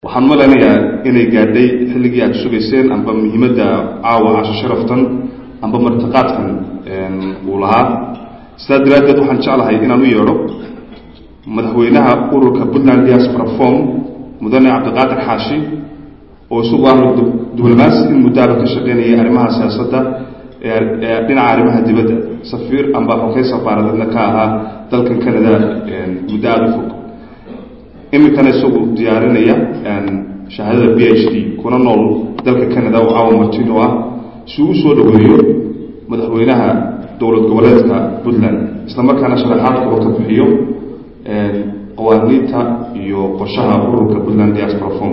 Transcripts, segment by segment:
waxaan malaynayaa inay gaadhay xilligii aad sugayseen amba muhiimadda caawa casho sharaftan amba martiqaadkan uu lahaa sidaa daraaddeed waxaan jeclahay inaan u yeedho madaxweynaha ururka puntland diaspora form mudane cabdiqaadir xaashi oo isagu ah diblomaasi in muddaaba ka shaqeynayay arrimaha siyaasadda ee dhinaca arrimaha dibadda safiir amba xokey safaaradeedna ka ahaa dalkan canada muddo aada u fog iminkana isagu diyaarinaya shahaadada b h d kuna nool dalka canada oo caawa martino ah si uu usoo dhaweeyo madaxweynaha dowlad goboleedka puntland isla markaana sharaxaad kaba ka bixiyo qawaaniinta iyo qorshaha ururka puntland diaspora form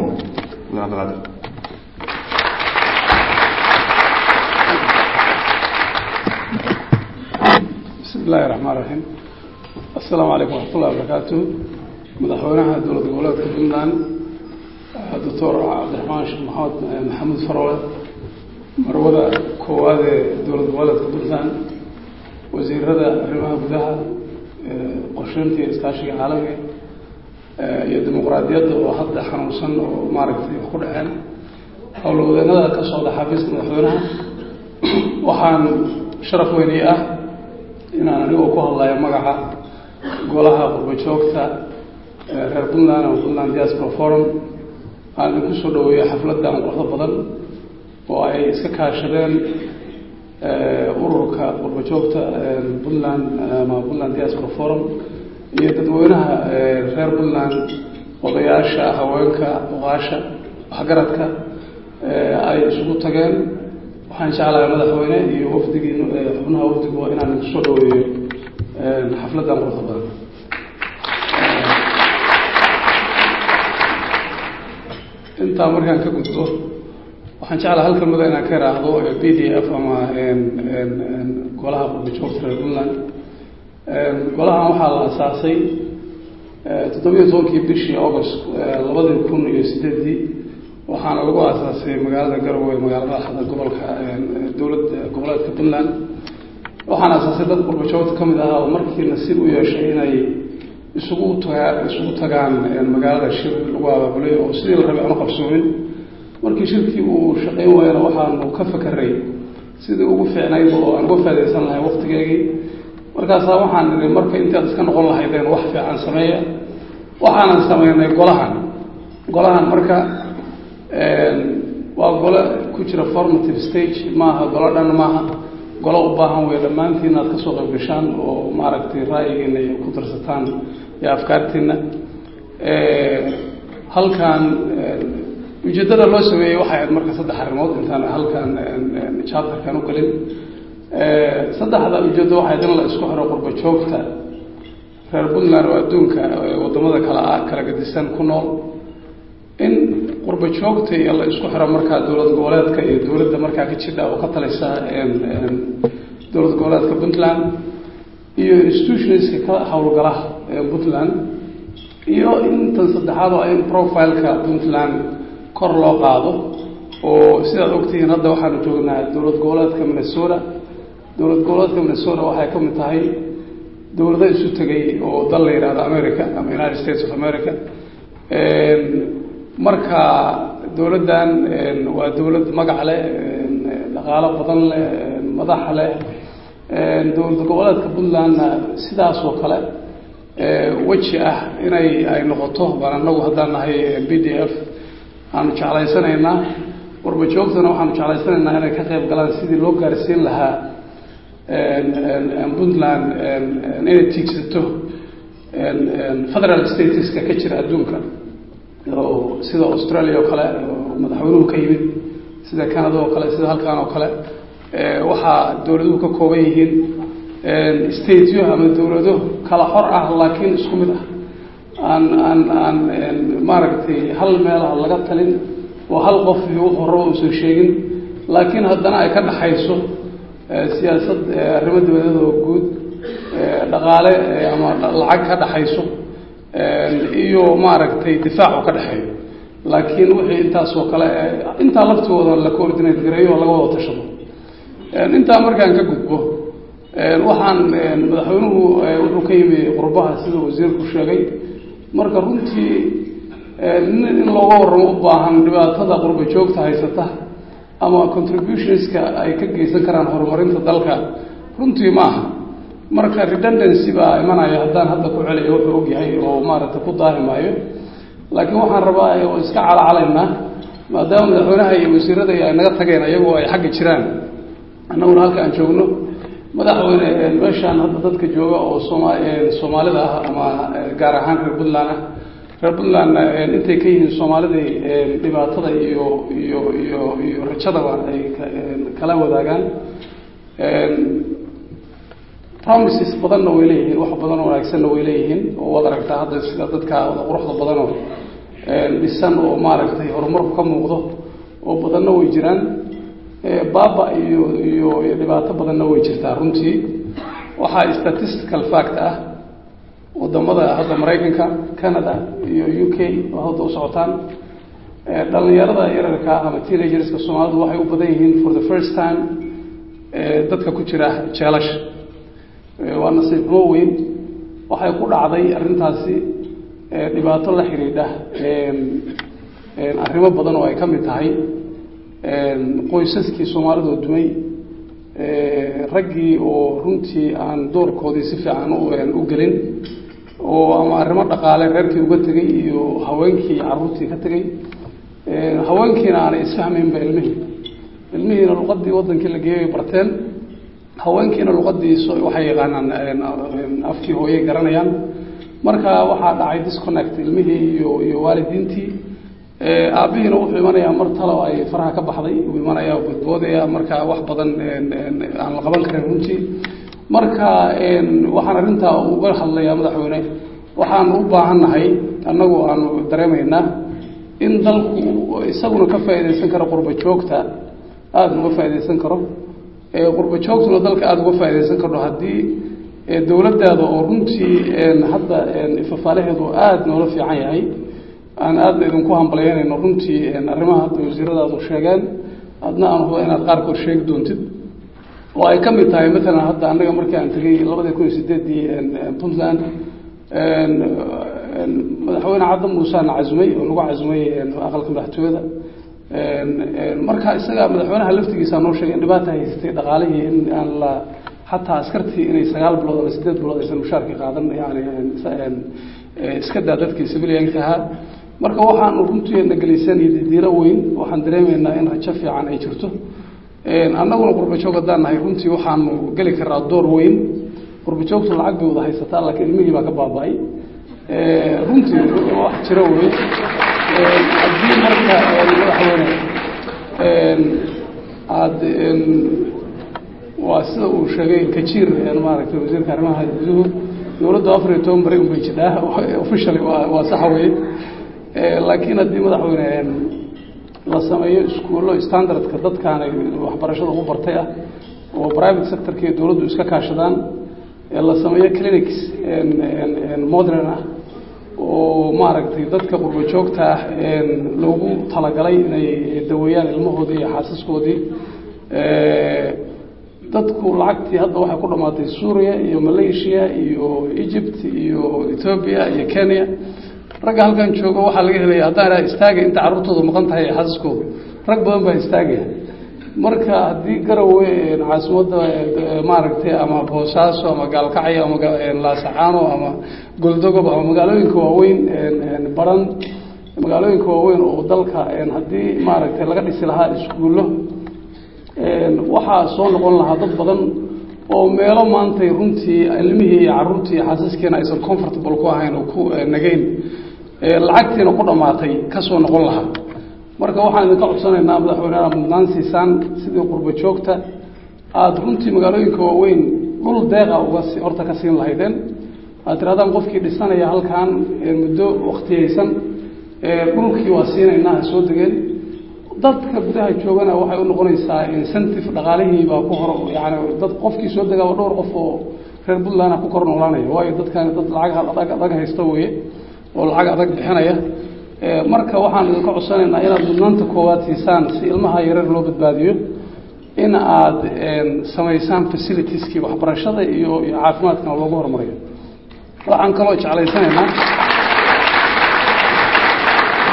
bismi illaahi raxmaan raxiim assalaamu calaykum waxmatullahi wabarakaatu madaxweynaha dowlad goboleedka puntland doctor cabdiraxmaan sheekh maxamed maxamuud farole marwada koowaad ee dowlad goboleedka puntland wasiirada arrimaha gudaha qorsheynta iyo iskaashiga caalamiga iyo dimuqraadiyadda oo hadda xanuunsan oo maaragtay wax ku dhaceen howlwadeenada ka socda xafiiska madaxweynaha waxaan sharaf weynay ah inaan anigoo ku hadlayo magaca golaha qurbajoogta reer puntland oo puntland diaspora forum aan idinku soo dhaweeyo xafladdan quruxda badan oo ay iska kaashadeen ururka qurbajoogta puntland ama puntland diaspora forum iyo dadweynaha reer puntland odayaasha haweenka oqaasha waxgaradka ay isugu tageen waxaan jeclahay madaxweyne iyo wafdigii xubnaha wafdigu inaan idinku soo dhaweeyo xafladdan quruxda badan intaa markaan ka gudbo waxaan jeclaha halkan muda inaan ka iraahdo b d f ama golaha qurbajoogta reer puntland golahan waxaa la asaasay toddobiyo tobankii bishii august labadii kun iyo sideedii waxaana lagu aasaasay magaalada garowe magaala madaxda gobolka dowlad goboleedka puntland waxaana aasaasay dad qurbajoogta ka mid ahaa oo markii nasiib u yeeshay inay isugu tagaa isugu tagaan magaalada shir lagu abaabulay oo sidii la rabay aanu qabsoomin markii shirkii uu shaqayn waayana waxaanu ka fakeray sidii ugu fiicnayd oo aan uga faadaysan lahay waktigeygii markaasaa waxaan nidhi marka intaad iska noqon lahaydeen wax fiican sameeya waxaanan sameynay golahan golahan marka waa golo ku jira formative stage maaha golo dhan maaha golo u baahan wey dhammaantiin inaad kasoo qayb gashaan oo maaragtay ra'yigiina iyo ku darsataan iyo afkaartiina halkan ujeeddada loo sameeyey waxay ahayd marka saddex arrimood intaan halkan chapterkan u gelin saddexda ujeeddo waxay ahayd in la isku xiro qurba joogta reer puntland oo adduunka waddamada kala ah kala gadisan ku nool in qurba joogta iyo la isku xiro markaa dowlad goboleedka iyo dowladda markaa ka jidha oo ka talisa dowlad goboleedka puntland iyo institutionska ka howlgala puntland iyo intan saddexaad oo in profileka puntland kor loo qaado oo sidaad ogtihiin hadda waxaanu joognaa dowlad goboleedka minnesota dowlad goboleedka minnesota waxay ka mid tahay dowlado isu tegay oo dal la yidhahdo america ama united states of america marka dowladdan waa dowlad magac leh dhaqaalo badan leh madax leh dowlad goboleedka puntlandna sidaas oo kale weji ah inay ay noqoto baan anagu haddaan nahay b d f aanu jeclaysanaynaa warba joogtana waxaanu jeclaysanaynaa inay ka qayb galaan sidii loo gaarsiin lahaa puntland inay tiigsato federal statuska ka jira adduunka oo sida australia oo kale oo madaxweynuhu ka yimid sida canada oo kale sida halkan oo kale waxaa dowladuhu ka kooban yihiin stateyo ama dowlado kala xor ah laakiin isku mid ah aan aan aan maaragtay hal meelaha laga talin oo hal qof iyo wuxuu rabo uusan sheegin laakiin haddana ay ka dhaxayso siyaasad arrimo dowladeed oo guud dhaqaale ama lacag ka dhaxayso iyo maaragtay difaac oo ka dhexeeyo laakiin wixii intaasoo kale intaa laftooda la coordinate gareeyo oo laga wada tashado intaa markaan ka gudbo waxaan madaxweynuhu wuxuu ka yimi qurbaha sida wasiirku sheegay marka runtii in looga warramo u baahan dhibaatada qurba joogta haysata ama contributionska ay ka geysan karaan horumarinta dalka runtii ma aha marka redundancy baa imanaya haddaan hadda ku celiyo wuxuu ogyahay oo maaragtay ku daahi maayo laakiin waxaan rabaa oo iska calacalaynaa maadaama madaxweynaha iyo wasiirada ay naga tageen ayagoo ay xagga jiraan annaguna halka aan joogno madaxweyne meeshaan hadda dadka jooga oo sooma soomaalida ah ama gaar ahaan reer puntland ah reer puntlandna intay ka yihiin soomaalidai dhibaatada iyo iyo iyo iyo rajadaba ay kala wadaagaan promises badanna way leeyihiin wax badan oo wanaagsanna way leeyihiin oo waad aragtaa hadda sida dadka wada quruxda badanoo dhisan oo maaragtay horumarku ka muuqdo oo badanna way jiraan baaba iyo iyo dhibaato badanna way jirtaa runtii waxaa statistical fact ah wadamada hadda maraykanka canada iyo u k oo hadda u socotaan dhalinyarada yararka ama teenagerska soomaalidu waxay u badan yihiin for the first time dadka ku jira jeelasha waa nasiib xumo weyn waxay ku dhacday arrintaasi dhibaato la xidhiidha arrimo badan oo ay ka mid tahay qoysaskii soomaalidoo dumay raggii oo runtii aan doorkoodii si fiican u gelin oo ama arrimo dhaqaale reerkii uga tegey iyo haweenkii caruurtii ka tegey haweenkiina aanay isfahmaynba ilmihii ilmihiina luqadii wadankii la geeyay barteen haweenkiina luqadii waxay yaqaanaan afkii hooyay garanayaan marka waxaa dhacay disconnect ilmihii iyo iyo waalidiintii aabihiina wuxuu imanayaa mar talo ay faraha ka baxday uu imanaya badboodaya marka wax badan aan la qaban karin runtii marka waxaan arrintaa uga hadlayaa madaxweyne waxaan u baahannahay annagu aanu dareemaynaa in dalku isaguna ka faa'iidaysan karo qurba joogta aada uga faa'iidaysan karo qurba joogtuna dalka aada uga faa'iidaysan karno haddii dowladdaada oo runtii hadda ifafaalaheedu aada noola fiican yahay aan aadna idinku hambalyeynayno runtii arrimaha hadda wasiiradaadu sheegeen adna aan huba inaad qaarkood sheegi doontid oo ay ka mid tahay maalan hadda annaga markii aan tegey labadii kun iyo sideedii puntland madaxweyne cadda muusena casumay oo nagu casumay aqalka madaxtooyada marka isaga madaxweynaha laftigiisa noo sheegay in dhibaata haysatay dhaqaalihii in aan la xataa askartii inay sagaal bilood ama sideed bilood aysan mushaarkii qaadan yani iska daa dadkii civilianka ahaa marka waxaanu runtii nagelisan iyo didiilo weyn waxaan dareemaynaa in rajo fiican ay jirto annaguna qurbajoog haddaan nahay runtii waxaanu geli karaa door weyn qurbajoogtu lacag bay wada haysataa laakiin ilmihii baa ka baaba-ay runtii wax jiro wey haddii marka madaxweyne aada waa sida uu sheegay kajiir maaragtay wasiirka arrimaha guduhu dowladdu afar iyo toban bari unbay jidhaa officially waa waa saxa weye laakiin haddii madaxweyne la sameeyo iskuullo standardka dadkaanay waxbarashada ugu bartay ah oo private sectorka iyo dowladdu iska kaashadaan la sameeyo clinics modern ah oo maaragtay dadka qurbo joogta ah loogu talagalay inay daweeyaan ilmahoodii iyo xaasaskoodii dadku lacagtii hadda waxay ku dhamaatay suuriya iyo malaysia iyo egypt iyo ethoobia iyo kenya ragga halkan jooga waxaa laga helaya haddaan idhaha istaaga inta carruurtooda maqan tahay xaasaskooda rag badan baa istaagaya marka haddii garowe caasimadda maaragtay ama boosaaso ama gaalkacyo ama laasacaano ama goldogob ama magaalooyinka waaweyn baran magaalooyinka waaweyn oo dalka haddii maaragtay laga dhisi lahaa iskuullo waxaa soo noqon lahaa dad badan oo meelo maantay runtii ilmihii iyo caruurtii xaasaskiina aysan comfortable ku ahayn oo ku nagayn lacagtiina ku dhammaatay ka soo noqon lahaa marka waxaan idinka codsanaynaa madaxweyneha mudnaan siisaan sidii qurbo joogta aada runtii magaalooyinka waaweyn dhul deeqa uga horta ka siin lahaydeen aad tirahdaan qofkii dhisanaya halkan muddo waktiyaysan dhulkii waa siinaynaa ha soo degeen dadka gudaha joogana waxay u noqonaysaa incentive dhaqaalihii baa ku hor yani dad qofkii soo degaaba dhowr qof oo reer puntland ku kor noolaanaya waayo dadkani dad lacag adag adag haysta weye oo lacag adag bixinaya marka waxaan idinka codsanaynaa inaad mudnaanta koowaad siisaan si ilmaha yareer loo badbaadiyo in aad samaysaan facilitieski waxbarashada iyo iyo caafimaadkana loogu horumariyo waxaan kaloo jeclaysanaynaa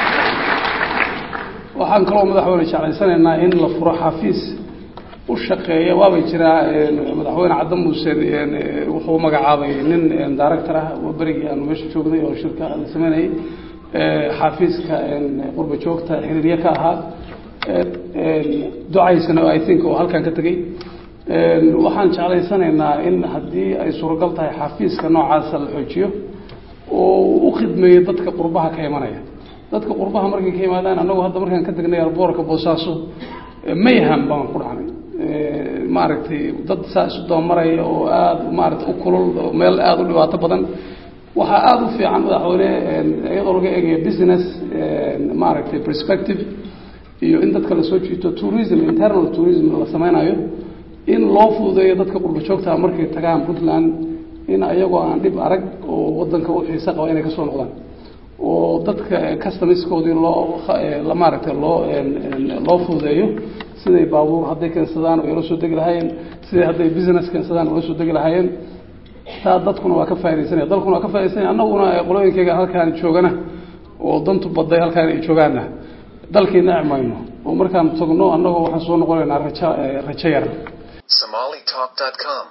waxaan kaloo madaxweyne jeclaysanaynaa in la furo xafiis u shaqeeya waabay jiraa madaxweyne cadda muuse wuxuu magacaabay nin director ah oo berigii aanu meesha joognay oo shirka la sameynayay xafiiska qurba joogta xiriirye ka ahaa ducaysana i think oo halkan ka tegey waxaan jeclaysanaynaa in haddii ay suuragal tahay xafiiska noocaasa la xoojiyo oo u khidmeeyo dadka qurbaha ka imanaya dadka qurbaha markay ka yimaadaan annagu hadda markaan ka tegnay alboorka boosaaso mayham baan ku dhacnay maaragtay dad saa isu dabamaraya oo aada maaragtay u kulul meel aada u dhibaato badan waxaa aada u fiican madaxweyne iyadoo laga eegayo business maaragtay perspective iyo in dadka lasoo jiito tourism internal tourism la sameynayo in loo fududeeyo dadka qurba joogtaa markay tagaan puntland in ayagoo aan dhib arag oo wadanka u xiise qaba inay kasoo noqdaan oo dadka customiskoodii loo maaragtay loo loo fududeeyo siday baabuur hadday keensadaan ay ula soo degi lahaayeen siday hadday business keensadaan ula soo degi lahaayeen taa dadkuna waa ka faa'idaysanaya dalkuna waa ka faa'idaysanaya annaguna qolooyinkayga halkaan joogana oo dantu baday halkaan ay joogaana dalkii neci mayno oo markaan tagno annagoo waxaan soo noqonaynaa rajo rajo yar somalitalk.com